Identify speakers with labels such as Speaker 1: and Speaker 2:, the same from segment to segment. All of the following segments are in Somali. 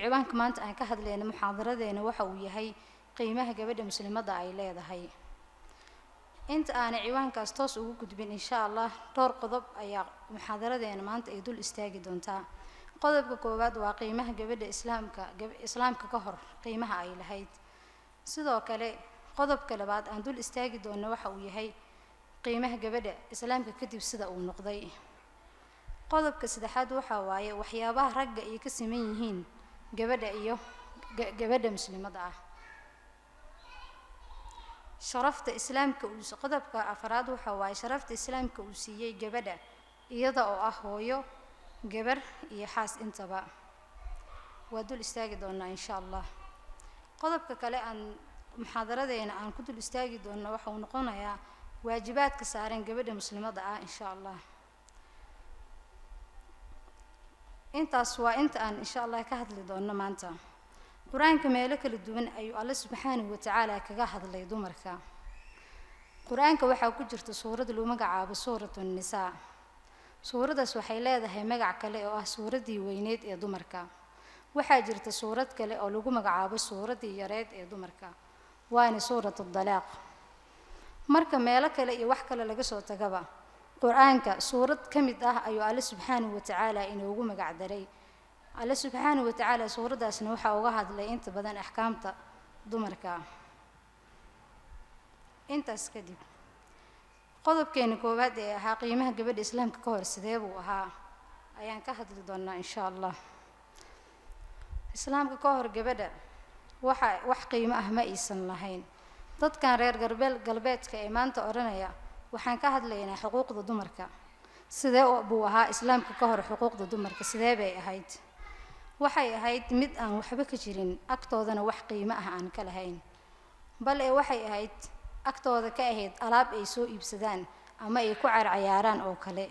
Speaker 1: ciwaanka maanta aan ka hadlayna muxaadaradeena waxa uu yahay qiimaha gabadha muslimadda ay leedahay inta aanay ciwaankaas toos ugu gudbin insha allah dhowr qodob ayaa muxaadaradeena maanta ay dul istaagi doontaa qodobka koowaad waa qiimaha gabadha islaamka islaamka ka hor qiimaha ay lahayd sidoo kale qodobka labaad aan dul istaagi doonno waxa uu yahay qiimaha gabadha islaamka kadib sida uu noqday qodobka saddexaad waxaa waaye waxyaabaha ragga ay ka siman yihiin gabadha iyo gabadha muslimadda ah sharafta islaamka uu qodobka afraad waxaa waaye sharafta islaamka uu siiyey gabadha iyada oo ah hooyo gabar iyo xaas intaba waa dul istaagi doonaa insha allah qodobka kale aan muxaadaradeena aan ku dul istaagi doonno waxa uu noqonayaa waajibaadka saaran gabadha muslimadda ah insha allah intaas waa inta aan insha allah ka hadli doonno maanta qur-aanka meelo kala duwan ayuu alle subxaanahu watacaala kaga hadlay dumarka qur-aanka waxaa ku jirta suurad lagu magacaabo suuratu nisaa suuraddaas waxay leedahay magac kale oo ah suuraddii weyneed ee dumarka waxaa jirta suurad kale oo lagu magacaabo suuraddii yareed ee dumarka waana suuratu dalaaq marka meelo kale iyo wax kale laga soo tagaba qur-aanka suurad ka mid ah ayuu alle subxaanahu watacaala inoogu magac daray alle subxaanahu watacaala suuraddaasna waxaa uga hadlay inta badan axkaamta dumarka intaas kadib qodobkeena koowaad ee ahaa qiimaha gabadha islaamka ka hor sidee buu ahaa ayaan ka hadli doonaa insha allah islaamka ka hor gabadha waxa wax qiimo ah ma aysan lahayn dadkan reer garbeel galbeedka ee maanta odhanaya waxaan ka hadlaynaa xuquuqda dumarka sidee buu ahaa islaamka ka hor xuquuqda dumarka sidee bay ahayd waxay ahayd mid aan waxba ka jirin agtoodana wax qiimo ah aan ka lahayn bal ee waxay ahayd agtooda ka ahayd alaab ay soo iibsadaan ama ay ku carcayaaraan oo kale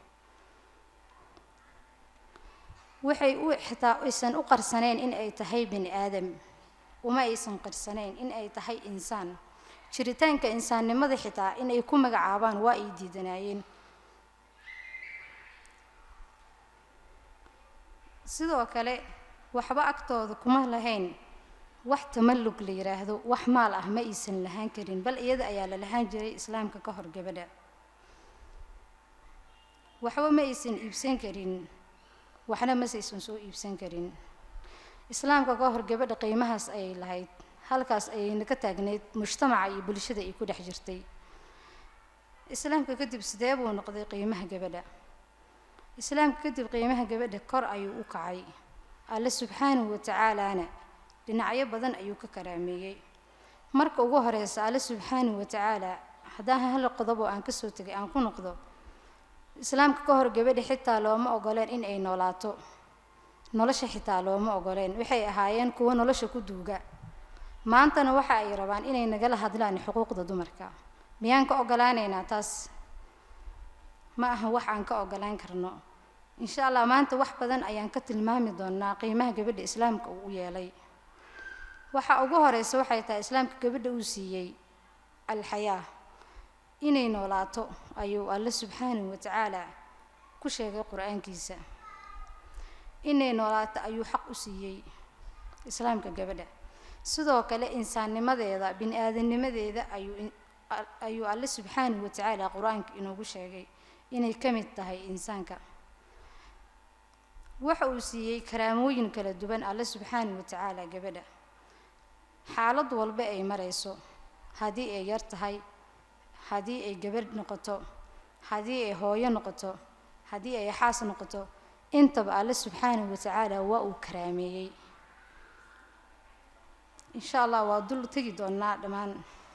Speaker 1: waxay u xitaa aysan u qarsaneen in ay tahay bini aadam uma aysan qarsaneyn in ay tahay insaan jiritaanka insaannimada xitaa in ay ku magacaabaan waa ay diidanaayeen sidoo kale waxba agtooda kuma lahayn wax tamallug la yidhaahdo wax maal ah ma aysan lahaan karin bal iyada ayaa la lahaan jiray islaamka ka hor gabadha waxba ma aysan iibsan karin waxna masaysan soo iibsan karin islaamka ka hor gabadha qiimahaas ayay lahayd halkaas ayayna ka taagnayd mujtamaca iyo bulshada ay ku dhex jirtay islaamka kadib sidee buu noqday qiimaha gabadha islaamka kadib qiimaha gabadha kor ayuu u kacay alle subxaanahu watacaalaana dhinacyo badan ayuu ka karaameeyey marka ugu horeysa alle subxaanahu watacaala haddaan hal qodob oo aan kasoo tegay aan ku noqdo islaamka ka hor gabadha xitaa looma ogoleen in ay noolaato nolosha xitaa looma ogoleen waxay ahaayeen kuwo nolosha ku duuga maantana waxa ay rabaan inay nagala hadlaan xuquuqda dumarka miyaan ka ogolaanaynaa taas ma aha wax aan ka ogolaan karno insha allah maanta wax badan ayaan ka tilmaami doonaa qiimaha gabadha islaamka uu u yeelay waxa ugu horeysa waxay tahay islaamka gabadha uu siiyey alxayaa inay noolaato ayuu alle subxaanahu watacaala ku sheegay qur-aankiisa inay noolaato ayuu xaq u siiyey islaamka gabadha sidoo kale insaannimadeeda bini aadamnimadeeda ayuu ayuu alle subxaanahu watacaala qur-aanka inoogu sheegay inay ka mid tahay insaanka waxa uu siiyey karaamooyin kala duwan alle subxaanahu watacaala gabadha xaalad walba ay marayso haddii ay yar tahay haddii ay gabadh noqoto haddii ay hooyo noqoto haddii ay xaas noqoto intaba alle subxaanahu watacaala waa uu karaameeyey insha allah waa dul tegi doonaa dhammaan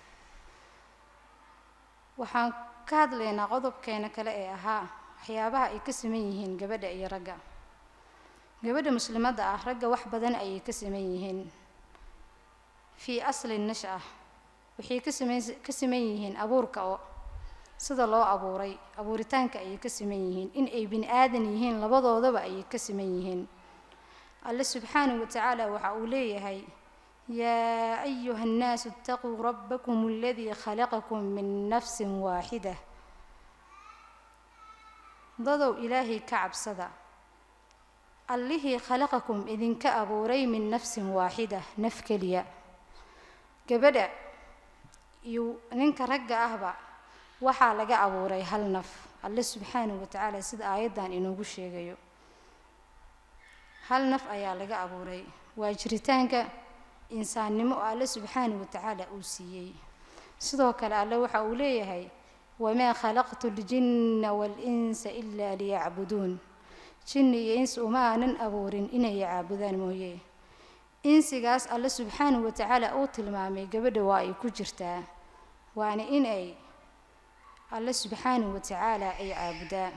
Speaker 1: waxaan ka hadlaynaa qodobkeena kale ee ahaa waxyaabaha ay ka siman yihiin gabadha iyo ragga gabadha muslimadda ah ragga wax badan ayay ka siman yihiin fii asli nasha waxay ka siman ka siman yihiin abuurka oo sida loo abuuray abuuritaanka ayay ka siman yihiin in ay bini aadan yihiin labadoodaba ayay ka siman yihiin alle subxaanahu watacaala waxa uu leeyahay yaa ayuha annaasu itaquu rabbakum aladii khalaqakum min nafsin waaxida dadow ilaahay ka cabsada allihii khalaqakum idinka abuuray min nafsin waaxida naf keliya gabadha iyo ninka ragga ahba waxaa laga abuuray hal naf alle subxaanahu watacaala sida aayaddan inoogu sheegayo hal naf ayaa laga abuuray waa jiritaanka insaannimo oo alle subxaanahu watacaala uu siiyey sidoo kale alle waxa uu leeyahay wamaa khalaqtu ljinna waalinsa ilaa liyacbuduun jinni iyo insi uma aanan abuurin inay caabudaan mooye insigaas alle subxaanahu watacaala uu tilmaamay gabadha waa ay ku jirtaa waana in ay alle subxaanahu watacaala ay caabudaan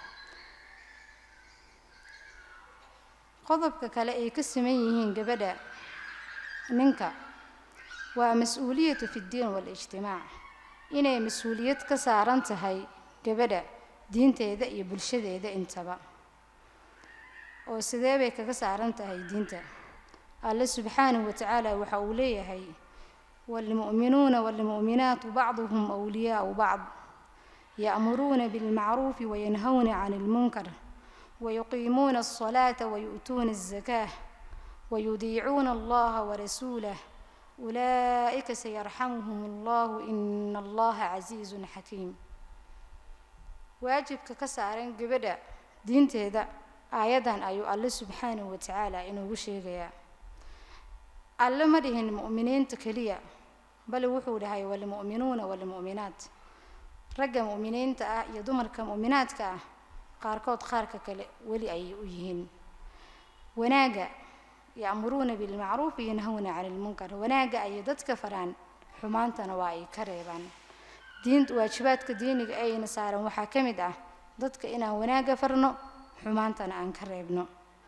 Speaker 1: qodobka kale ay ka siman yihiin gabadha ninka waa mas-uuliyatu fi ddiin waalijtimaac inay mas-uuliyad ka saaran tahay gabadha diinteeda iyo bulshadeeda intaba oo sidee bay kaga saaran tahay diinta alle subxaanahu watacaala waxa uu leeyahay waalmu'minuuna waalmu'minaatu bacduhum wliyaau bacd ya'muruuna bilmacruufi wayanhawna can ilmunkar wayuqiimuuna alsalaata wayu'tuuna alzakaah wayudiicuuna allaha warasuulah ulaa'ika sayarxamuhum allahu ina allaha casiizun xakiim waajibka ka saaran gabadha diinteeda aayaddan ayuu alle subxaanahu watacaala inoogu sheegayaa alle ma dhihin mu'miniinta keliya bal wuxuu dhahay walmu'minuuna walmu'minaat ragga mu'miniinta ah iyo dumarka mu'minaadka ah qaarkood qaarka kale weli ayay u yihiin wanaagga ya'muruuna bilmacruufi yanhawna cani ilmunkar wanaagga ayay dadka faraan xumaantana waa ay ka reebaan diin waajibaadka diiniga ayna saaran waxaa ka mid ah dadka inaan wanaagga farno xumaantana aan ka reebno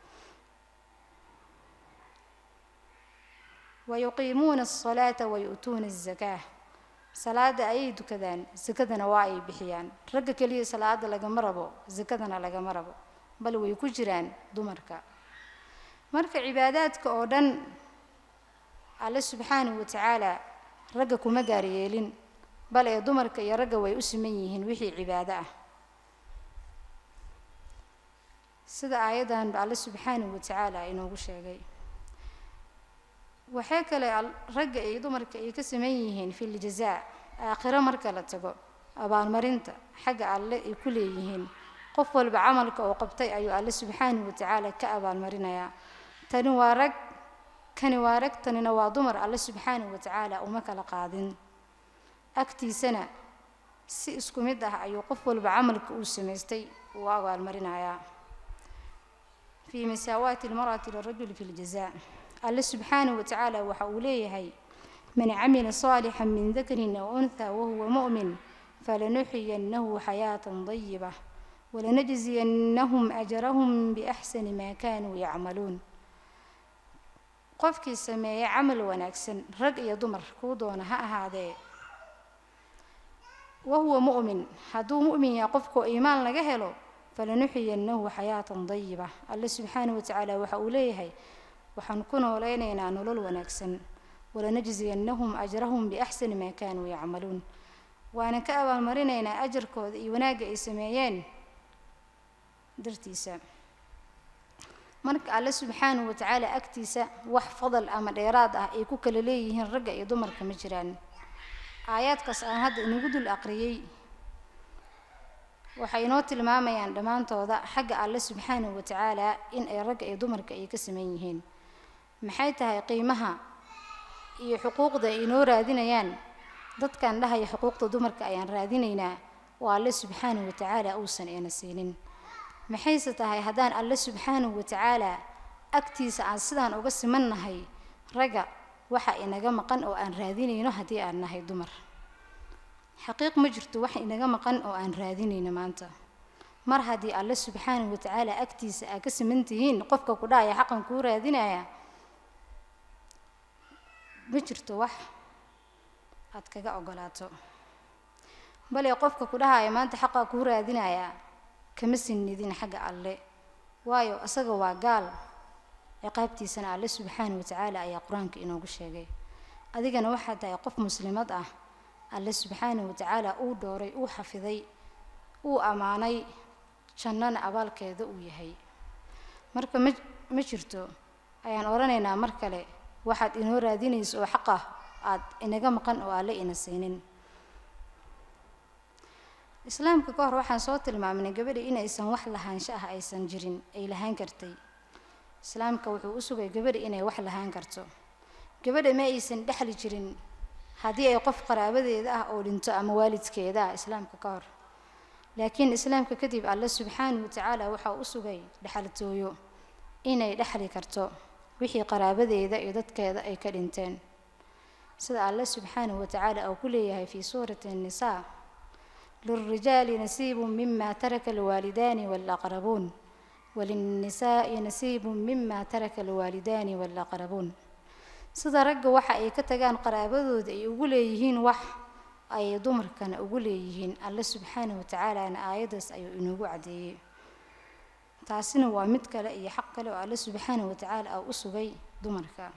Speaker 1: wayuqiimuuna asalaata wayu'tuuna azakaa salaada ayay dukadaan sakadana waa ay bixiyaan ragga keliya salaada lagama rabo sakadana lagama rabo bal way ku jiraan dumarka marka cibaadaadka oo dhan alle subxaanahu watacaala ragga kuma gaaryeelin bal ee dumarka iyo ragga way u siman yihiin wixii cibaado ah sida aayaddanba alle subxaanahu watacaala inoogu sheegay waxay kale ragga iyo dumarka ay ka saman yihiin filjazaa aakhiro marka la tago abaalmarinta xagga alle ay ku leeyihiin qof walba camalka oo qabtay ayuu alle subxaanahu watacaala ka abaalmarinayaa tani waa rag kani waa rag tanina waa dumar alle subxaanahu watacaala uma kala qaadin agtiisana si isku mid ah ayuu qof walba camalka uu samaystay uu abaalmarinayaa fii masaawaati almar'ati lirajuli fi ljazaa alle subxaanahu watacaala waxa uu leeyahay man camila saalixan min dakarin aw unthaa wahuwa mu'min falanuxiyannahu xayaatan dayiba walanajziyannahum ajrahum biaxsani maa kaanuu yacmaluun qofkii sameeya camal wanaagsan rag iyo dumar kuu doona ha ahaadee wahuwa mu'min hadduu mu'min yahay qofkoo iimaan laga helo falanuxiyannahu xayaatan dayiba alle subxaanahu watacaala waxa uu leeyahay waxaan ku noolaynaynaa nolol wanaagsan walanajziyannahum ajrahum biaxsani maa kaanuu yacmaluun waana ka abaalmarinaynaa ajarkooda iyo wanaagga ay sameeyeen dartiisa marka alle subxaanahu watacaala agtiisa wax fadal ama dheeraad ah ay ku kala leeyihiin ragga iyo dumarka ma jiraan aayaadkaas aan hadda inagu dul aqriyey waxay inoo tilmaamayaan dhammaantooda xagga alle subxaanahu watacaala in ay ragga iyo dumarka ay ka saman yihiin maxay tahay qiimaha iyo xuquuqda ay inoo raadinayaan dadkan dhahaya xuquuqda dumarka ayaan raadinaynaa oo alle subxaanahu watacaala uusan ina siinin maxayse tahay haddaan alle subxaanahu watacaala agtiisa aan sidaan uga simannahay ragga waxa inaga maqan oo aan raadinayno haddii aan nahay dumar xaqiiq ma jirto wax inaga maqan oo aan raadinayno maanta mar haddii alle subxaanahu watacaala agtiisa aa ka siman tihiin qofka ku dhahaya xaqan kuu raadinaya ma jirto wax aad kaga ogolaato bale qofka ku dhahaya maanta xaqaa kuu raadinaya kama sinidin xagga alle waayo isaga waa gaal ciqaabtiisana alle subxaanahu watacaala ayaa qur-aanka inoogu sheegay adigana waxaad tahay qof muslimad ah alle subxaanahu watacaala uu dhooray uu xafiday uu ammaanay jannana abaalkeeda uu yahay marka ma ma jirto ayaan odhanaynaa mar kale waxaad inoo raadinayso oo xaq ah aad inaga maqan oo alle ina siinin islaamka ka hor waxaan soo tilmaamnay gabadha inaysan wax lahaansho ah aysan jirin ay lahaan kartay islaamka wuxuu u sugay gabadha inay wax lahaan karto gabadha ma aysan dhexli jirin haddii ay qof qaraabadeeda ah oo dhinto ama waalidkeeda ah islaamka ka hor laakiin islaamka kadib alle subxaanahu watacaala waxaa u sugay dhexaltooyo inay dhexli karto wixii qaraabadeeda iyo dadkeeda ay ka dhinteen sida alle subxaanahu watacaala uu ku leeyahay fii suurati annisaa lilrijaali nasiibu mima taraka alwaalidaani waalaqrabuun walinnisaa'i nasiibu mima taraka alwaalidaani waalaqrabuun sida ragga waxa ay ka tagaan qaraabadooda ay ugu leeyihiin wax ay dumarkana ugu leeyihiin alle subxaanahu watacaalana aayaddaas ayuu inoogu caddeeyey taasina waa mid kale iyo xaq kale oo alle subxaanahu watacaala ah u sugay dumarka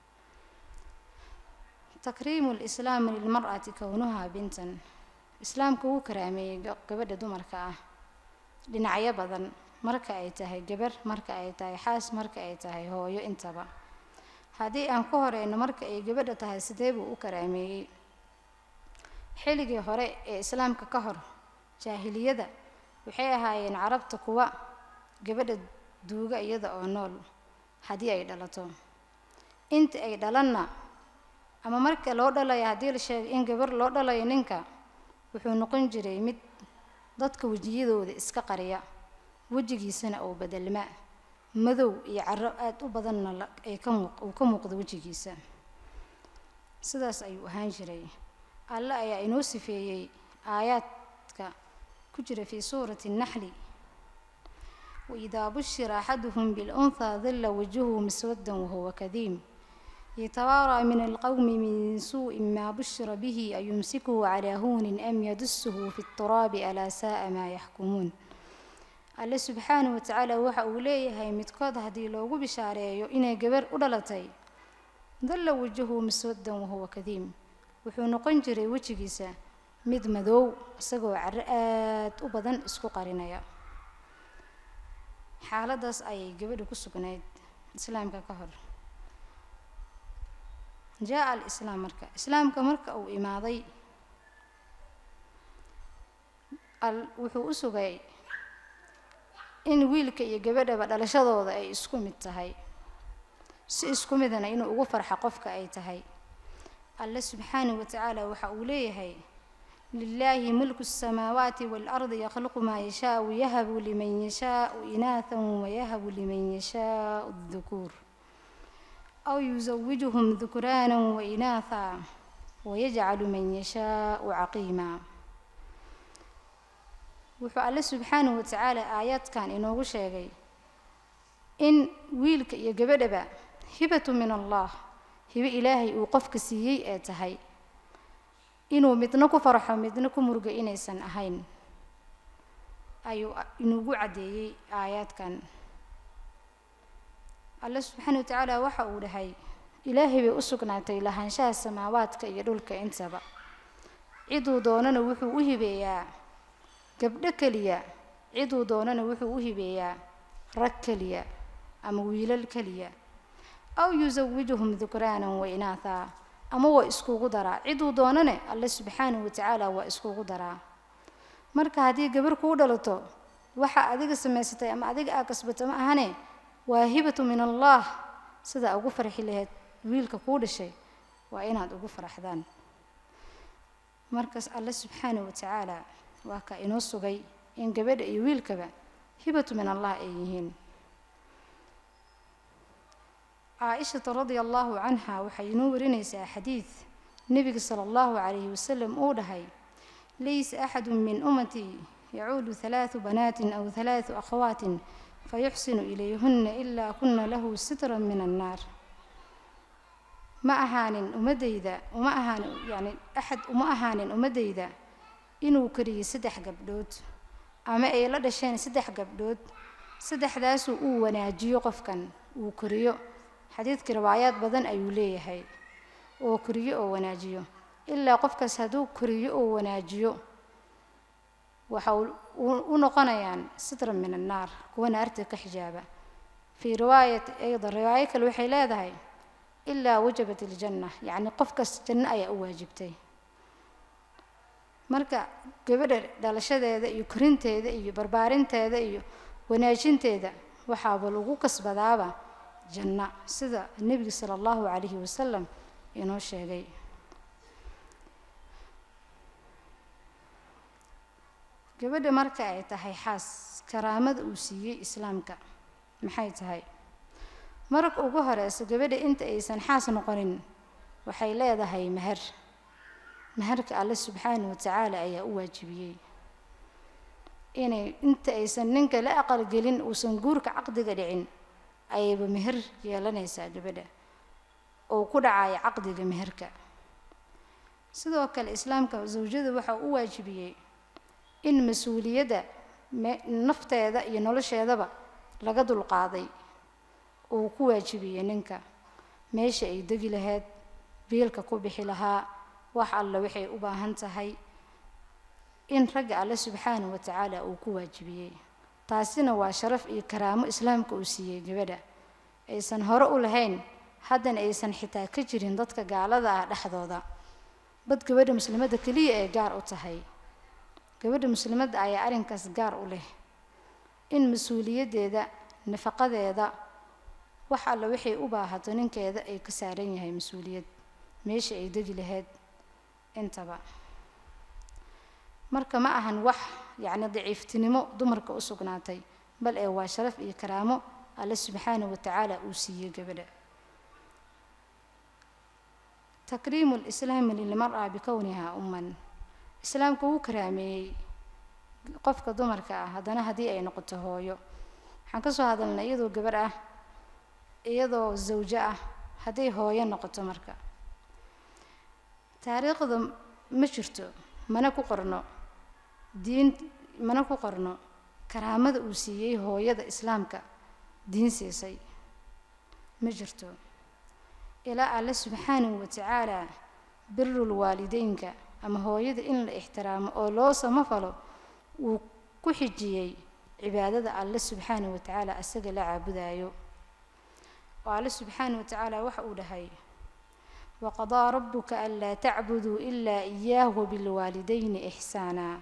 Speaker 1: takriimu lislaami lilmar'ati kownuhaa bintan islaamka wuu karaameeyey gabadha dumarka ah dhinacyo badan marka ay tahay gabar marka ay tahay xaas marka ay tahay hooyo intaba haddii aan ku horeyno marka ay gabadha tahay sidee buu u karaameeyey xilligii hore ee islaamka ka hor jaahiliyada waxay ahaayeen carabta kuwa gabadha duuga iyada oo nool haddii ay dhalato inta ay dhalanna ama marka loo dhalayo haddii la sheegay in gabar loo dhalayo ninka wuxuu noqon jiray mid dadka wejiyadooda iska qariya wejigiisana oo bedelma madow iyo caro aada u badanna ay ka muuq uu ka muuqdo wejigiisa sidaas ayuu ahaan jiray alle ayaa inoo sifeeyey aayaadka ku jira fii suurati الnaxli waidaa bushira axaduhum bilأnhaa dilla wajhuhu miswaddan wahuwa kadiim yatawaaraa min alqowmi min suuءi maa bushira bihi ayumsikuhu calaa huunin am yadusuhu fi اturaabi alaa sa'a maa yaxkumuun alle subxaanahu watacaala waxa uu leeyahay midkood haddii loogu bishaareeyo inay gabar u dhalatay dalla wajahu miswaddan wahuwa kadiim wuxuu noqon jiray wejigiisa mid madow isagoo caro aad u badan isku qarinaya xaaladdaas ayay gabadha ku sugnayd islaamka ka hor jaa alislaam marka islaamka marka uu imaaday al wuxuu u sugay in wiilka iyo gabadhaba dhalashadooda ay isku mid tahay si isku midana inuu ugu farxa qofka ay tahay alle subxaanahu watacaala waxa uu leeyahay lilaahi mulku الsamaawaati waalardi yakhluqu maa yashaau yahabu liman yashaau inaahan wayahabu liman yashaau اdukuur aw yusawijuhum dukraana wainaaha wayajcalu man yashaau caqiima wuxuu alle subxaanahu watacaala aayaadkan inoogu sheegay in wiilka iyo gabadhaba hibatu min allah hibo ilaahay uu qofka siiyey ee tahay inuu midna ku farxo midna ku murugo inaysan ahayn ayuu inugu caddeeyey aayaadkan alle subxaana wa tacaala waxa uu dhahay ilaahay bay u sugnaatay lahaanshaha samaawaadka iyo dhulka intaba ciduu doonana wuxuu u hibeeyaa gabdho keliya ciduu doonana wuxuu u hibeeyaa rag keliya ama wiilal keliya aw yusawijuhum dukraanan wa inaathaa ama waa iskugu daraa ciduu doonane alle subxaanahu watacaala waa iskugu daraa marka haddii gabar kuu dhalato waxa adiga samaysatay ama adiga aa kasbato ma ahane waa hibatu min allah sidaa ugu farxi lahayd wiilka kuu dhashay waa inaad ugu faraxdaan markaas alle subxaanahu watacaala waa ka inoo sugay in gabadha iyo wiilkaba hibatu min allah ay yihiin caaishata radia allahu canha waxay inoo warinaysaa xadiid nebiga sala allahu calayhi wasalam uu dhahay laysa axadu min ummatii yacuudu halaadu banaatin aw halaadu akhawaatin fayuxsinu ilayhunna ilaa kuna lahu sitran min annaar ma ahaanin ummaddayda uma ahaanin yani axad uma ahaanin ummaddayda inuu kariyey saddex gabdhood ama ay la dhasheen saddex gabdhood saddexdaasuu uu wanaajiyo qofkan uu koriyo xadiidkii riwaayaad badan ayuu leeyahay oo koriyo oo wanaajiyo ilaa qofkaas hadduu koriyo oo wanaajiyo waxa u noqonayaan sitran min annaar kuwa naarta ka xijaaba fii riwaayat ayda riwaayo kale waxay leedahay ilaa wajabat iljanna yacni qofkaas janno ayaa u waajibtay marka gabadha dhalashadeeda iyo korinteeda iyo barbaarinteeda iyo wanaajinteeda waxaaba lagu kasbadaaba janno sida nebiga sala allahu calayhi wasalam inoo sheegay gabadha marka ay tahay xaas karaamada uu siiyey islaamka maxay tahay marka ugu horeysa gabadha inta aysan xaas noqonin waxay leedahay mahar maharka alle subxaana wa tacaala ayaa u waajibiyey inay inta aysan ninka la aqalgelin uusan guurka caqdiga dhicin ayayba meher yeelanaysaa gabadha oo ku dhacaya caqdiga meherka sidoo kale islaamka zawjada waxa u waajibiyey in mas-uuliyadda nafteeda iyo nolosheedaba laga dulqaaday uu ku waajibiyey ninka meesha ay degi lahayd biilka ku bixi lahaa wax alle waxay u baahan tahay in ragga alle subxaana wa tacaala uu ku waajibiyey taasina waa sharaf iyo karaamo islaamka uu siiyey gabadha aysan hore u lahayn haddana aysan xitaa ka jirin dadka gaalada ah dhexdooda bad gabadha muslimadda keliya ee gaar u tahay gabadha muslimadda ayaa arrinkaas gaar u leh in mas-uuliyaddeeda nafaqadeeda wax alle waxay u baahato ninkeeda ay ka saaran yahay mas-uuliyad meesha ay degi lahayd intaba marka ma ahan wax yacni daciiftinimo dumarka u sugnaatay bal ee waa sharaf iyo karaamo alle subxaana wa tacaala uu siiyey gabadha takriimu lislaami lilmar-a bikownihaa umman islaamka wuu karaameeyey qofka dumarka ah haddana haddii ay noqoto hooyo waxaan ka soo hadalnay iyadoo gabarh ah iyadoo zawjo ah hadday hooyo noqoto marka taariikhda ma jirto mana ku qorno diin mana ku qorno karaamada uu siiyey hooyada islaamka diin siisay ma jirto ilaa alle subxaanahu wa tacaala birul waalideynka ama hooyada in la ixtiraamo oo loo samafalo wuu ku xijiyey cibaadada alle subxaanahu wa tacaala asaga la caabudayo oo alle subxaanahu wa tacaala waxa uu dhahay waqadaa rabuka anlaa tacbuduu ilaa iyaahu bilwaalidayni ixsaanaa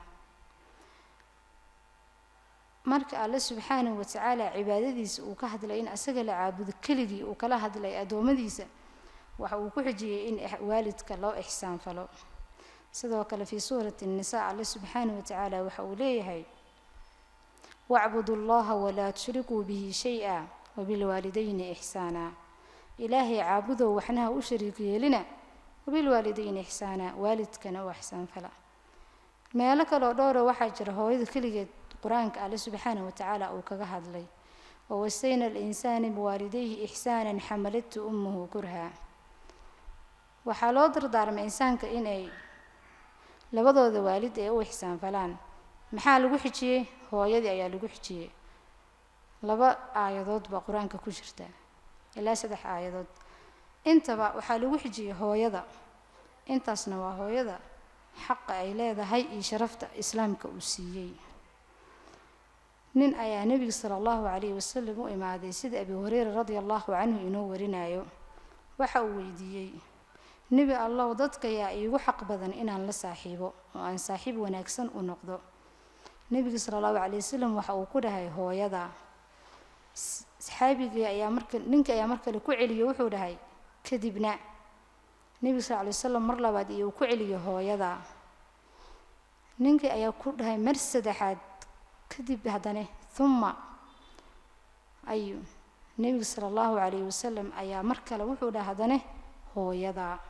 Speaker 1: marka alle subxaanahu wa tacaala cibaadadiisa uu ka hadlay in asaga la caabudo keligii uu kala hadlay addoommadiisa waxa uu ku xijiyey in waalidka loo ixsaan falo sidoo kale fii suurati الnisaa alle subxaanaه wa tacaala waxa uu leeyahay wacbudu اllaha walaa tushrikuu bihi shay-a wabilwaalidayni ixsaana ilaahay caabudow waxnaha u shariik yeelina wabilwaalidayni ixsaana waalidkana u ixsaan fala meelo kaloo dhowra waxaa jira hooyada keligeed qur-aanka alle subxaanaه wa tacaala uu kaga hadlay wawasayna alinsaana biwaalidayhi ixsaana xamaladtu umuhu kurha waxaa loo dardaarmay insaanka inay labadooda waalid ee u ixsaan falaan maxaa lagu xijiyey hooyadii ayaa lagu xijiyey laba aayadood baa qur-aanka ku jirta ilaa saddex aayadood intaba waxaa lagu xijiyey hooyada intaasna waa hooyada xaqa ay leedahay iyo sharafta islaamka uu siiyey nin ayaa nebiga sala allahu calayhi wasalam u imaaday sida abi hureyra radia allahu canhu inoo warinayo waxa uu weydiiyey nebi allow dadka yaa iigu xaq badan inaan la saaxiibo oo aan saaxiib wanaagsan u noqdo nebiga sala allahu calay wasalam waxa uu ku dhahay hooyada saxaabigii ayaa marka ninka ayaa mar kale ku celiyo wuxuu dhahay kadibna nebiga sal alay wasalam mar labaad iyo uu ku celiyo hooyada ninkii ayaa ku dhahay mar saddexaad kadib haddane humma ayu nebiga sala allahu calayhi wasalam ayaa mar kale wuxuu dhahay haddane hooyada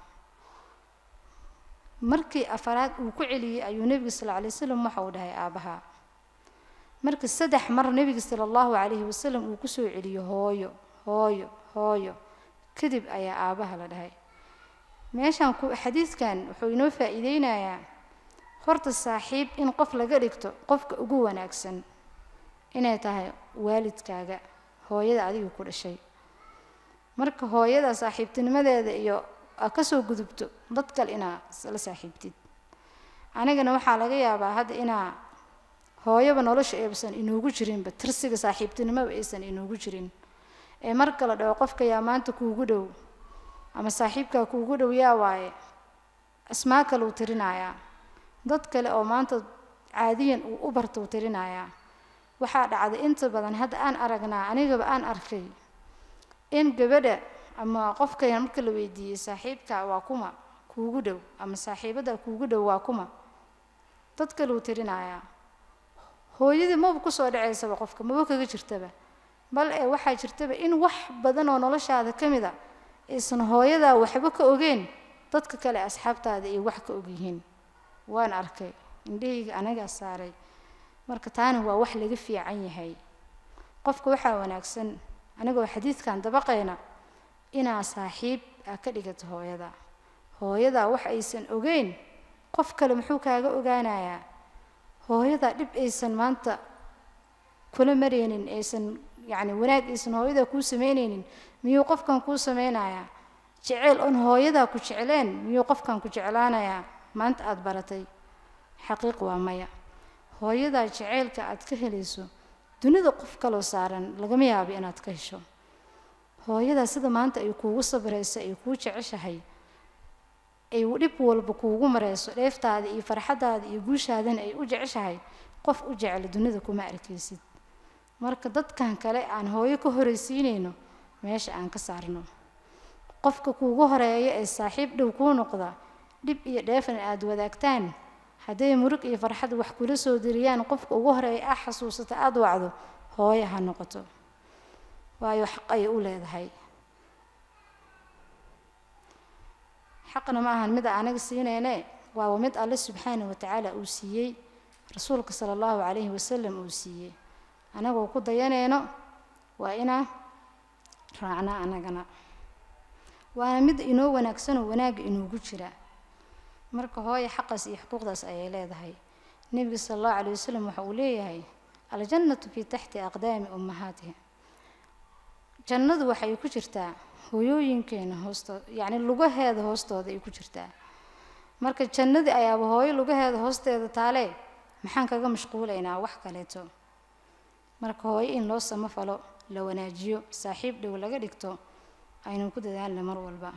Speaker 1: markii afaraad uu ku celiyey ayuu nebiga sal alay wasalam waxa uu dhahay aabbaha marka saddex mar nebiga sala allahu calayhi wasalam uu kusoo celiyo hooyo hooyo hooyo kadib ayaa aabbaha la dhahay meeshaan ku xadiidkan wuxuu inoo faa'iideynayaa horta saaxiib in qof laga dhigto qofka ugu wanaagsan inay tahay waalidkaaga hooyada adiga ku dhashay marka hooyada saaxiibtinimadeeda iyo aa kasoo gudubto dad kale inaa la saaxiibtid anigana waxaa laga yaabaa hadda inaa hooyaba nolosha aysan inoogu jirinba tirsiga saaxiibtinimoba aysan inoogu jirin ee marka la dhaho qofka yaa maanta kuugu dhow ama saaxiibkaa kuugu dhow yaa waaye asmaa kale uu tirinayaa dad kale oo maanta caadiyan uu u barta uu tirinayaa waxaa dhacday inta badan hadda aan aragnaa anigaba aan arkay in gabadha ama qofka marka la weydiiyey saaxiibka waa kuma kuugu dhow ama saaxiibada kuugu dhow waa kuma dad kale uu tirinayaa hooyadii maba kusoo dhacaysaba qofka maba kaga jirtaba bal ee waxaa jirtaba in wax badan oo noloshaada ka mid a aysan hooyadaa waxba ka ogeen dadka kale asxaabtaada ay wax ka ogyihiin waan arkay indhahayga anagaa saaray marka taana waa wax laga fiican yahay qofka waxaa wanaagsan anigoo xadiidkan dabaqayna inaa saaxiib aa ka dhigato hooyada hooyadaa wax aysan ogeyn qof kale muxuu kaaga ogaanayaa hooyadaa dhib aysan maanta kula maraynin aysan yacni wanaag aysan hooyadaa kuu samaynaynin miyuu qofkan kuu samaynayaa jeceyl oon hooyadaa ku jecleen miyuu qofkan ku jeclaanayaa maanta aada baratay xaqiiq waa maya hooyadaa jaceylka aad ka helayso dunida qof kaloo saaran lagama yaabo inaad ka hesho hooyadaa sida maanta ay kuugu sabrayso ay kuu jeceshahay ay dhib walba kuugu marayso dheeftaada iyo farxaddaada iyo guushaadana ay u jeceshahay qof u jecla dunida kuma arkaysid marka dadkan kale aan hooyo ka horaysiinayno meesha aan ka saarno qofka kuugu horeeya ee saaxiib dhow kuu noqda dhib iyo dheefna aada wadaagtaan hadday murug iyo farxad wax kula soo diriyaan qofka ugu horeeya ah xasuusata aada wacdo hooyo ha noqoto waayo xaq ayay u leedahay xaqna ma ahan mida anaga siinayne waaba mid alle subxaana wa tacaala uu siiyey rasuulka sala allahu calayhi wasalam uu siiyey anagoo ku dayanayno waa inaa raacna anagana waana mid inoo wanaagsanoo wanaagga inuugu jira marka hooya xaqaas iyo xuquuqdaas ayay leedahay nebiga sala allahu calay wasalam waxa uu leeyahay aljannatu fii taxti aqdaami ummahaatiha jannadu waxay ku jirtaa hooyooyinkeena hoostooda yacni lugaheeda hoostooda ay ku jirtaa marka jannadii ayaaba hooyo lugaheeda hoosteeda taalee maxaan kaga mashquulaynaa wax kaleeto marka hooyo in loo samafalo la wanaajiyo saaxiib dhow laga dhigto aynu ku dadaalna mar walba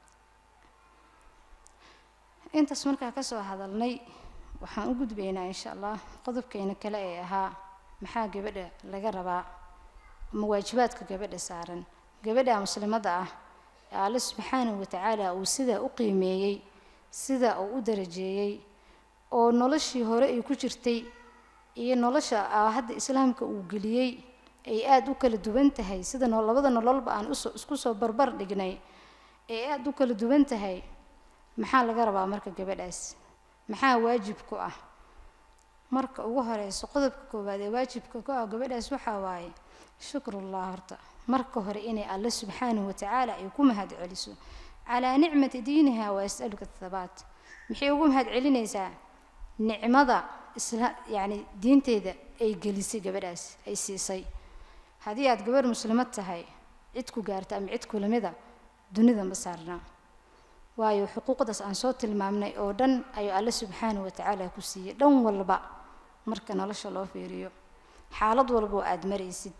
Speaker 1: intaas markaa kasoo hadalnay waxaan u gudbaynaa insha allah qodobkeena kale ee ahaa maxaa gabadha laga rabaa ama waajibaadka gabadha saaran gabadha muslimadda ah ee alle subxaanahu watacaala uu sidaa u qiimeeyey sidaa uu u darajeeyey oo noloshii hore ay ku jirtay iyo nolosha hadda islaamka uu geliyey ay aada u kala duwan tahay sida labada nololba aan isku soo barbar dhignay ay aada u kala duwan tahay maxaa laga rabaa marka gabadhaas maxaa waajib ku ah marka ugu horeyso qodobka koowaad ee waajibka ku ah gabadhaas waxaa waaye shukrullah horta marka hore inay alle subxaanahu watacaala ay ku mahad celiso calaa nicmati diiniha wa yasaluka athabaat maxay ugu mahad celinaysaa nicmada isla yacni diinteeda ay gelisay gabadhaas ay siisay haddii aad gabarh muslimad tahay cid ku gaarta ama cid kulamida dunida ma saarna waayo xuquuqdaas aan soo tilmaamnay oo dhan ayuu alle subxaanahu watacaala ku siiyey dhan walba marka nolosha loo fiiriyo xaalad walba oo aada maraysid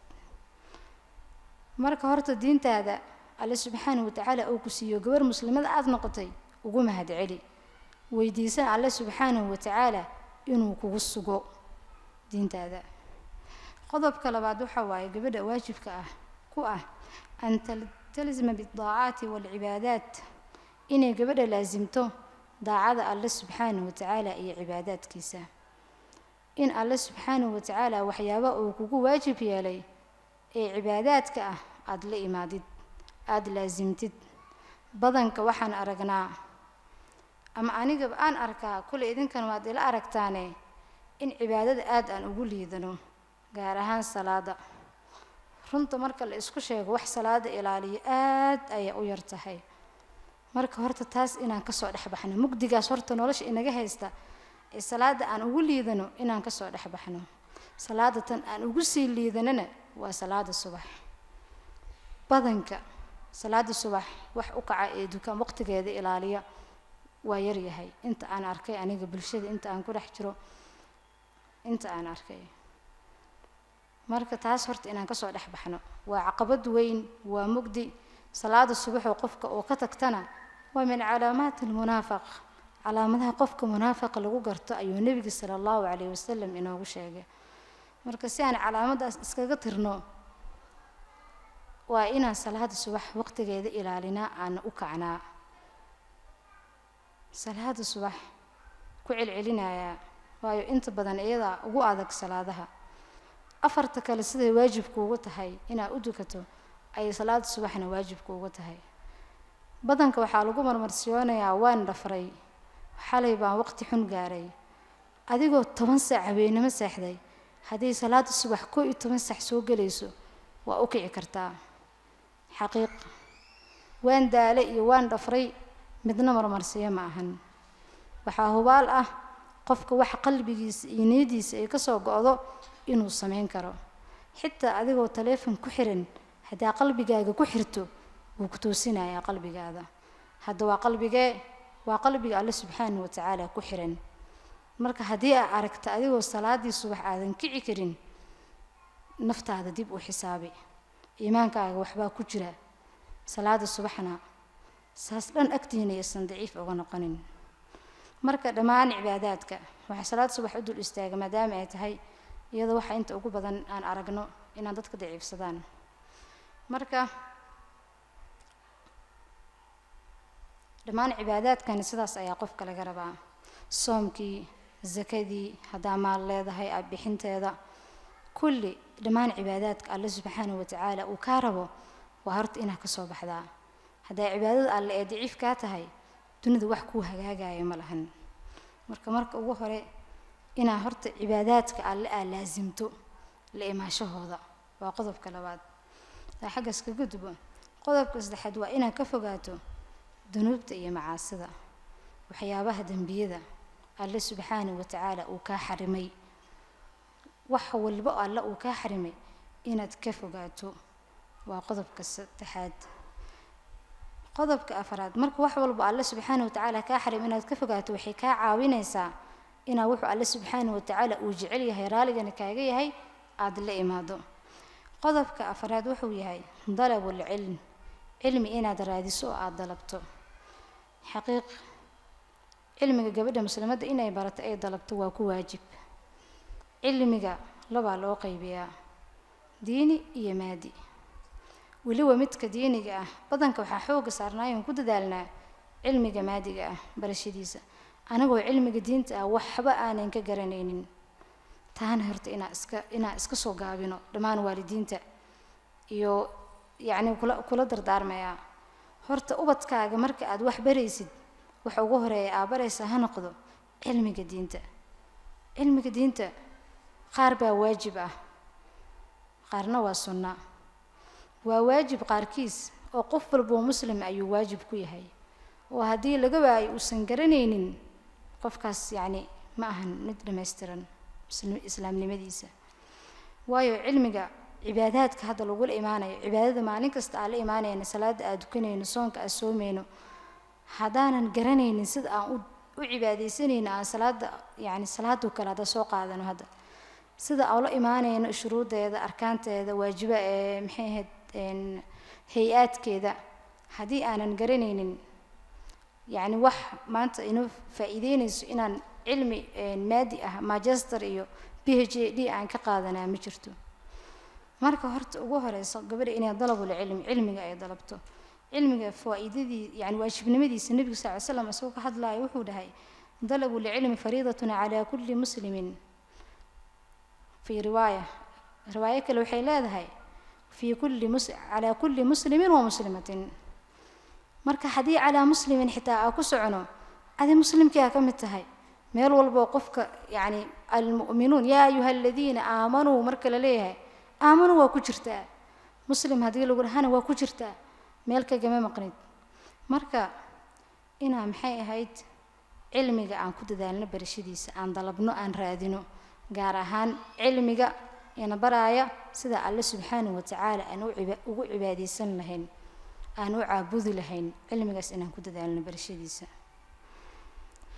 Speaker 1: marka horta diintaada alle subxaanahu watacaala uu ku siiyo gabarh muslimada aada noqotay ugu mahad celi weydiisan alle subxaanahu watacaala inuu kugu sugo diintaada qodobka labaad waxaa waaye gabadha waajibka ah ku ah an talzima biddaacaati waalcibaadaat inay gabadha laasimto daacada alle subxaanahu watacaala iyo cibaadaadkiisa in alle subxaanahu watacaala waxyaaba uu kugu waajib yeelay ee cibaadaadka ah aada la imaadid aada laasimtid badanka waxaan aragnaa ama anigaba aan arkaa kule idinkan waad ila aragtaane in cibaadada aada aan ugu liidano gaar ahaan salaada runta marka la isku sheego wax salaada ilaaliyo aad ayay u yar tahay marka horta taas inaan kasoo dhex baxno mugdigaas horta nolosha inaga haysta ee salaada aan ugu liidano inaan kasoo dhex baxno salaada tan aan ugu sii liidanana waa salaada subax badanka salaada subax wax u kaca ee dukaan waqtigeeda ilaaliya waa yaryahay inta aan arkay aniga bulshada inta aan ku dhex jiro inta aan arkay marka taas horta inaan kasoo dhex baxno waa caqabad weyn waa mugdi salaada subaxoo qofka oo ka tagtana waa min calaamaati almunaafaq calaamadaha qofka munaafaqa lagu garto ayuu nebiga sala allahu calayhi wasalam inoogu sheegay marka si aan calaamadaas iskaga tirno waa inaan salaada subax waqtigeeda ilaalinaa aana u kacnaa salaada subax ku celcelinayaa waayo inta badan iyadaa ugu adag salaadaha afarta kale siday waajibkuugu tahay inaad u dukato ayay salaada subaxna waajibkuugu tahay badanka waxaa lagu marmarsiyoonayaa waan dhafray xalay baan waqti xun gaaray adigoo toban saac habeennimo seexday haddii salaada subax koo iyo toban saac soo gelayso waa u kici kartaa xaqiiq waan daale iyo waan dhafray midna marmarsiyo ma ahan waxaa hubaal ah qofka waxa qalbigiisa iyo niyadiisa ay kasoo go-do inuu samayn karo xitaa adigoo taleefon ku xiran haddaa qalbigaaga ku xirto wuu ku toosinayaa qalbigaada hadda waa qalbigee waa qalbiga alle subxaana wa tacaala ku xiran marka haddii aa aragta adigoo salaadii subax aadan kici karin naftaada dib u xisaabi iimaankaaga waxbaa ku jira salaada subaxna saas dhan agtiina aysan daciif uga noqonin marka dhammaan cibaadaadka waxaa salaad subax u dul istaaga maadaama ay tahay iyadoo waxa inta ugu badan aan aragno inaan dadka daciifsadaan marka dhammaan cibaadaadkani sidaas ayaa qofka laga rabaa soomkii sakadii haddaa maal leedahay a bixinteeda kulli dhammaan cibaadaadka alle subxaanahu watacaala uu kaa rabo waa horta inaad ka soo baxdaa hadday cibaadada alle ee daciif kaa tahay dunida wax kuu hagaagaya ma lahan marka marka ugu hore inaa horta cibaadaadka alle aa laasimto la imaashahooda waa qodobka labaad aa xaggaas kaga dubo qodobka saddexaad waa inaad ka fogaato dunuubta iyo macaasida waxyaabaha dembiyada alle subxaanahu watacaala uu kaa xarimay wax walba alle uu kaa xarimay inaad ka fogaato waa qodobka saddexaad qodobka afaraad marka wax walba alle subxaana watacaala kaa xarim inaad ka fogaato waxay kaa caawinaysaa inaa wuxuu alle subxaana watacaala uu jecel yahay raaligana kaaga yahay aada la imaado qodobka afaraad wuxuu yahay dalabul cilm cilmi inaad raadiso oo aada dalabto xaqiiq cilmiga gabadha muslimadda inay barato ay dalabto waa ku waajib cilmiga labaa loo qaybiyaa diini iyo maadi weliba midka diiniga ah badanka waxaa xooga saarnaayoon ku dadaalnaa cilmiga maadiga ah barashadiisa anagoo cilmiga diinta ah waxba aanan ka garanaynin taana horta inaa iska inaa iska soo gaabino dhammaan waalidiinta iyo yacni kula kula dardaarmayaa horta ubadkaaga marka aad wax baraysid waxa ugu horeeya aa baraysaa ha noqdo cilmiga diinta cilmiga diinta qaar baa waajib ah qaarna waa sunna waa waajib qaarkiis oo qof walboo muslim ayuu waajib ku yahay oo haddii laga waayo uusan garanaynin qofkaas yacni ma ahan mid dhammaystiran islaamnimadiisa waayo cilmiga cibaadaadka hadda lagula imaanayo cibaadada maalin kasta aan la imaanayno salaada aan dukanayno soonka aan soomayno haddaanan garanaynin sida aan u u cibaadaysanayno aan salaada yacni salaadoo kale hadda soo qaadano hadda sida aan la imaanayno shuruudeeda arkaanteeda waajiba ee maxay ahayd hay-aadkeeda haddii aanan garanaynin yacni wax maanta inoo faa'iideynayso inaan cilmi maadi ah magister iyo b h d aan ka qaadanaa ma jirto marka horta ugu horeyso gabadha inay dalabul cilmi cilmiga ay dalabto cilmiga faa'iidadii yani waajibnimadiisa nebigu sal ly slam isagoo ka hadlaayo wuxuu dhahay dalabu lcilmi fariidatun calaa kulli muslimin fii riwaaya riwaayo kale waxay leedahay fii kulli mus calaa kulli muslimin wa muslimatin marka haddii calaa muslimin xitaa aa ku socono adi muslimkii aa ka mid tahay meel walboo qofka yacni almu'minuun yaa ayuha aladiina aamanuu marka la leeyahay aamanuu waa ku jirtaa muslim haddii lagu dhahana waa ku jirtaa meel kagama maqnid marka inaa maxay ahayd cilmiga aan ku dadaalno barashadiisa aan dalabno aan raadino gaar ahaan cilmiga ina baraaya sida alle subxaanahu watacaala aan ugu cibaadaysan lahayn aan u caabudi lahayn cilmigaas inaan ku dadaalno barashadiisa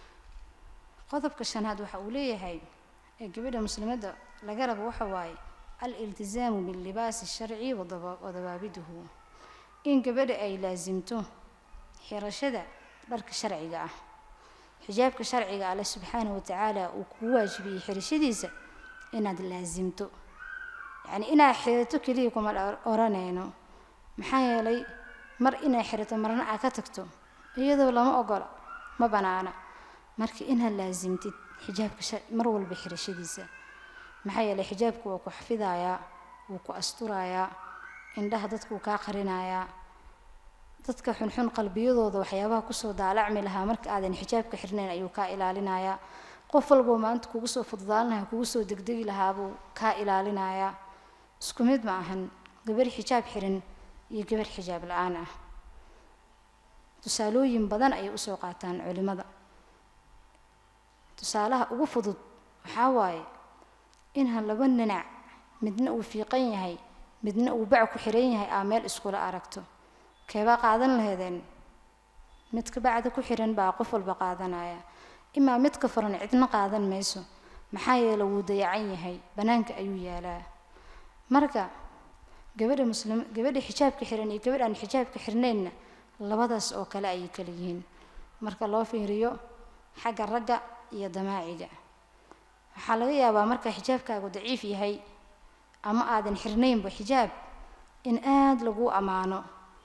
Speaker 1: qodobka shanaad waxa uu leeyahay ee gabadha muslimadda laga rabo waxa waaye aliltisaamu billibaasi sharci wadawaabiduhu in gabadha ay laasimto xirashada dharka sharciga ah xijaabka sharciga alle subxaanahu watacaala uu kugu waajibiyey xirashadiisa inaad laasimto yacni inaad xirato keliya kuma oranayno maxaa yeelay mar inaad xirato marna aad ka tagto iyadoo lama ogola ma banaana marka inaad laasimtid xijaabka mar walba xirashadiisa maxaa yeelay xijaabku waa ku xafidayaa wuu ku asturayaa indhaha dadkuu kaa qarinayaa dadka xunxun qalbiyadooda waxyaabaha kusoo daalacmi lahaa marka aadan xijaabka xirnayn ayuu kaa ilaalinayaa qof walboo maanta kugu soo fududaan lahaa kugu soo degdegi lahaabuu kaa ilaalinayaa isku mid ma ahan gabar xijaab xiran iyo gabar xijaab la-aan ah tusaalooyin badan ayay usoo qaataan culimada tusaalaha ugu fudud waxaa waaye inhan laba ninac midna uu fiiqan yahay midna uu bac ku xiran yahay aa meel iskula aragto keebaa qaadan laheedeen midka bacda ku xiran baa qof walba qaadanaya imaa midka furan cidna qaadan mayso maxaa yeele wuu dayacan yahay bannaanka ayuu yaalaa marka gabadha muslim gabadha xijaabka xiran iyo gabadh aan xijaabka xirnaynna labadaas oo kale ayay kala yihiin marka loo fiiriyo xagga ragga iyo damaaciga waxaa laga yaabaa marka xijaabkaagu daciif yahay ama aadan xirnaynba xijaab in aada lagu ammaano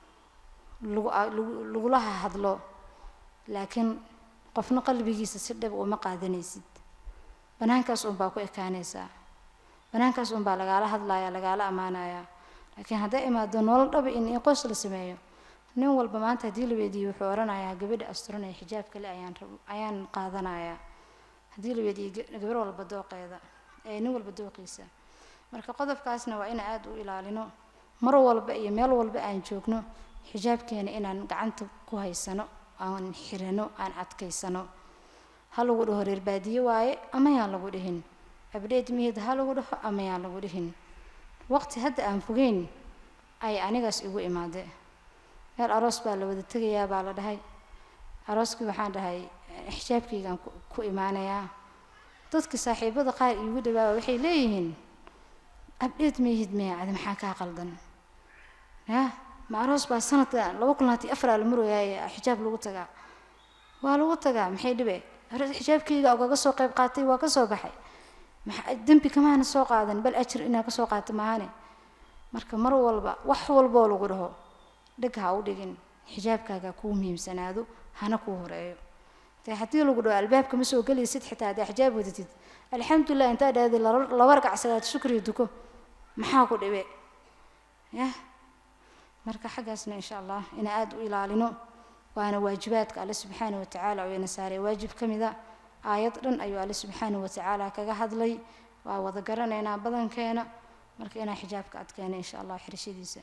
Speaker 1: lagulaha hadlo laakiin qofna qalbigiisa si dhab uma qaadanaysid banaankaas unbaa ku ekaanaysaa banaankaas unbaa lagaala hadlaya lagaala ammaanaya laakiin hadday imaado nolol dhaba in in qoys la sameeyo nin walba maanta haddii la weydiiyo wuxuu odhanayaa gabadha asturan ee xijaab kale ayaan ayaan qaadanayaa haddii la weydiiyo gabar walba dooqeeda ee nin walba dooqiisa marka qodobkaasna waa inaan aada u ilaalino mar walba iyo meel walba aan joogno xijaabkeena inaan gacanta ku haysano aan xirano aan adkaysano ha lagu dhaho reer baadiye waaye ama yaan lagu dhihin abdheed mihid ha lagu dhaho ama yaan lagu dhihin waqti hadda aan fogeyn ay anigaas igu imaade meel aroos baa la wada tegayaa baa la dhahay arooskii waxaan dhahay xijaabkaygaan ku imaanayaa dadka saaxiibada qaar iigu dhawaaba waxay leeyihiin abdheed mihid miya adi maxaa kaa qaldan ya ma aroos baa sanadka laba kun labaatan afar la marooyaay xijaab lagu tagaa waa lagu tagaa maxay dhibe xijaabkayga ogaga soo qayb qaatay waa kasoo baxay dembi kamaana soo qaadan bal ajir inaa kasoo qaato maahane marka mar walba wax walboo lagu dhaho dheg ha u dhigin xijaabkaaga kuu muhiimsanaado hana kuu horeeyo dee haddii lagu dhaho albaabka ma soo gelaysid xitaa haddaa xijaab wadatid alxamdulilah intaa dhahdi laba ragacsadaad shukriya duko maxaa ku dhibe yah marka xaggaasna insha allah inaan aada u ilaalino waana waajibaadka alle subxaana watacaala oo ina saaray waajib ka mida aayad dhan ayuu alle subxaana watacaala kaga hadlay waa wada garanaynaa badankeena marka inaan xijaabka adkeena insha allah xirashadiisa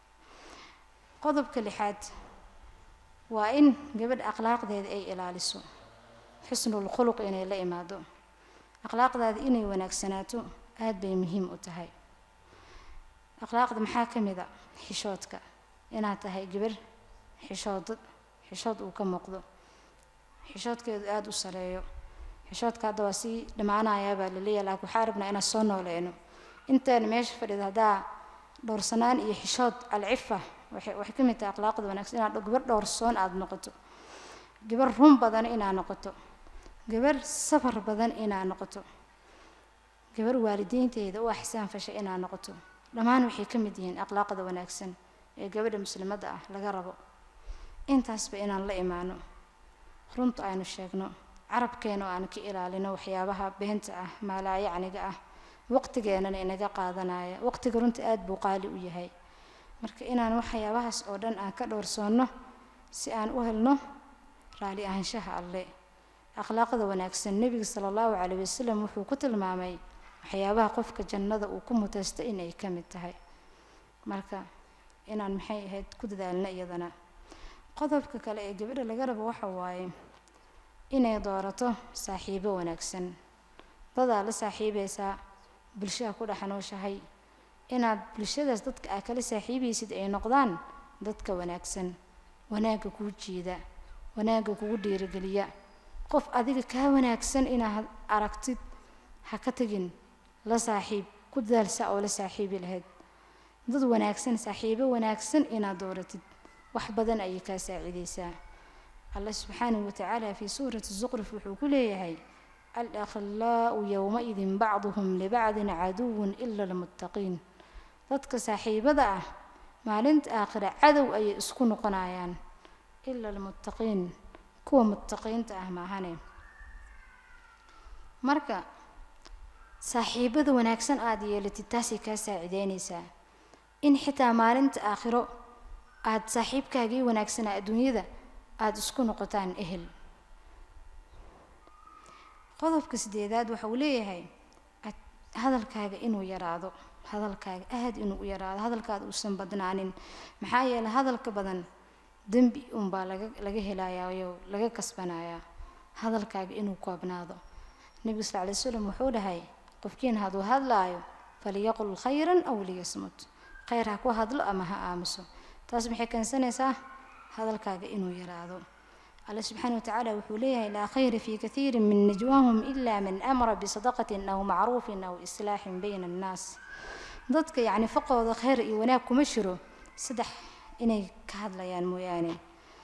Speaker 1: qodobka lixaad waa in gabadha akhlaaqdeeda ay ilaaliso xusnul khuluq inay la imaado akhlaaqdaada inay wanaagsanaato aada bay muhiim u tahay akhlaaqda maxaa ka mid a xishoodka inaad tahay gabar xishood xishood uu ka muuqdo xishoodkeedu aada u sareeyo xishoodka hadda waa sii dhammaanayaa baa laleeyahay laakiin waxaa rabnaa inaan soo nooleyno intaan meesha fadhida haddaa dhowrsanaan iyo xishood alcifa waxay waxay ka mid tahay akhlaaqda wanaagsan inaad gabar dhowrsoon aada noqoto gabar run badan inaad noqoto gabar safar badan inaad noqoto gabar waalidiinteeda u axsaan fashay inaad noqoto dhammaan waxay ka mid yihiin akhlaaqda wanaagsan ee gabadha muslimadda ah laga rabo intaasba inaan la imaano runta aynu sheegno carabkeena oo aan ka ilaalino waxyaabaha beenta ah maalaayacniga ah waqtigeenana inaga qaadanaya waqtiga runta aada buu qaali u yahay marka inaan waxyaabahaas oo dhan aan ka dhowrsoonno si aan u helno raali ahaanshaha alle akhlaaqda wanaagsan nebiga sala allahu calayh wasalam wuxuu ku tilmaamay waxyaabaha qofka jannada uu ku mutaysto inay ka mid tahay marka inaan maxay ahayd ku dadaalno iyadana qodobka kale ee gabadha laga rabo waxa waaye inay doorato saaxiibo wanaagsan dadaa la saaxiibaysaa bulshaha ku dhex nooshahay inaad bulshadaas dadka aa kala saaxiibaysid ay noqdaan dadka wanaagsan wanaagga kuu jiida wanaagga kugu dhiirigeliya qof adiga kaa wanaagsan inaad aragtid ha ka tegin la saaxiib ku dadaalsa oo la saaxiibi lahayd dad wanaagsan saaxiibo wanaagsan inaad dooratid wax badan ayay kaa saacidaysaa allah subxaanahu watacaala fii suurati zuqruf wuxuu ku leeyahay alakhlaau yowmaidin bacduhum libacdin caduwun ila almuttaqiin dadka saaxiibada ah maalinta aakhira cadow ayay isku noqonayaan ila almuttaqiin kuwa muttaqiinta ah maahane marka saaxiibada wanaagsan aada yeelatid taasay kaa saacideynaysaa in xitaa maalinta aakhiro aada saaxiibkaagii wanaagsanaa adduunyada aada isku noqotaan ehel qodobka sideedaad waxa uu leeyahay hadalkaaga inuu yaraado hadalkaaga aada inuu u yaraado hadalkaada uusan badnaanin maxaa yeeley hadalka badan dembi unbaa laga laga helayayo laga kasbanayaa hadalkaaga inuu koobnaado nebigu sal lay slam wuxuu dhahay qofkiin hadduu hadlaayo faliyaqul khayran aw liyasmut khayr ha ku hadlo ama ha aamuso taas maxay keensanaysaa hadalkaaga inuu yaraado alle subxaana watacaala wuxuu leeyahay laa khayra fii kathiirin min najwaahum ila man amara bisadaqatin aw macruufin aw islaaxin bayna annaas dadka yacni faqooda khayr iyo wanaag kuma jiro saddex inay ka hadlayaan mooyaane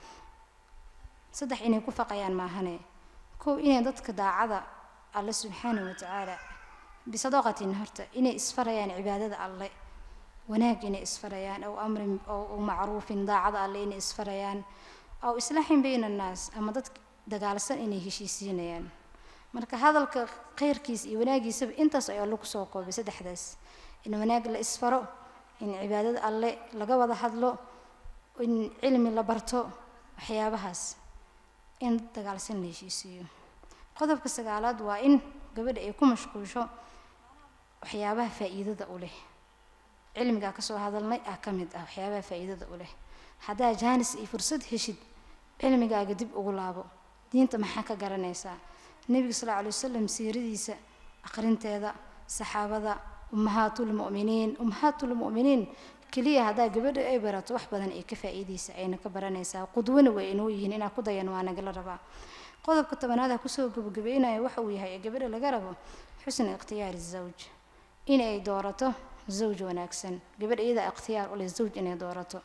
Speaker 1: saddex inay ku faqayaan maahane kow inay dadka daacada alle subxaana watacaala bisadaqatin horta inay isfarayaan cibaadada alle wanaag inay isfarayaan aw amrin aw macruufin daacada alle inay isfarayaan aw islaaxin bayna annaas ama dad dagaalsan inay heshiisiinayaan marka hadalka khayrkiisa iyo wanaagiisaba intaas ayaa lagu soo koobay saddexdaas in wanaag la isfaro in cibaadada alle laga wada hadlo in cilmi la barto waxyaabahaas in dagaalsan la heshiisiiyo qodobka sagaalaad waa in gabadha ay ku mashquusho waxyaabaha faa'iidada u leh cilmigaa kasoo hadalnay ah ka mid ah waxyaabaha faa'iidada u leh haddaa jaanis iyo fursad heshid cilmigaaga dib ugu laabo diinta maxaa ka garanaysaa nebiga sal lla alay wasalam siiradiisa aqrinteeda saxaabada ummahaatulmu'miniin ummahaatulmu'miniin keliya haddaa gabadha ay barato wax badan ay ka faa'iidaysa ayna ka baranaysaa qudwana way inoo yihiin inaa ku dayan waa nagala rabaa qodobka tobanaad ha kusoo gabagabeynaya waxa uu yahay ee gabadha laga rabo xusna ikhtiyaari zawj in ay doorato zawj wanaagsan gabadha iyada ikhtiyaar u leh zawj inay doorato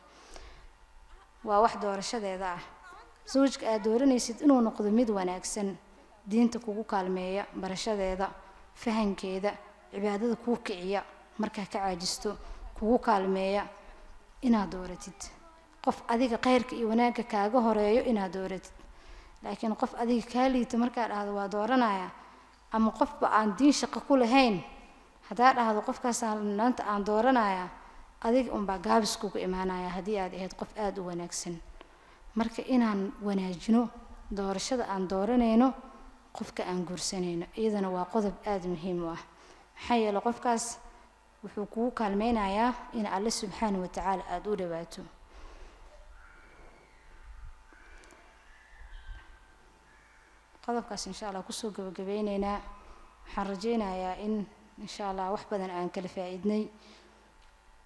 Speaker 1: waa wax doorashadeeda ah zawjka aad dooranaysid inuu noqdo mid wanaagsan diinta kugu kaalmeeya barashadeeda fahankeeda cibaadada kuu kiciya markaa ka caajisto kugu kaalmeeya inaad dooratid qof adiga khayrka iyo wanaagga kaaga horeeyo inaad dooratid laakiin qof adiga kaa liita markaa dhahdo waa dooranaya ama qofba aan diin shaqo ku lahayn haddaa dhahdo qofkaasaan maanta aan dooranaya adiga unbaa gaabis kugu imaanaya haddii aad ahayd qof aada u wanaagsan marka inaan wanaajino doorashada aan dooranayno qofka aan guursanayno iyadana waa qodob aada muhiim u ah maxaa yeele qofkaas wuxuu kugu kaalmeynayaa in alle subxaana wa tacaala aada u dhawaato qodobkaas insha allah kusoo gabagabeyneynaa waxaan rajeynayaa in insha allah wax badan aan kala faa-iidnay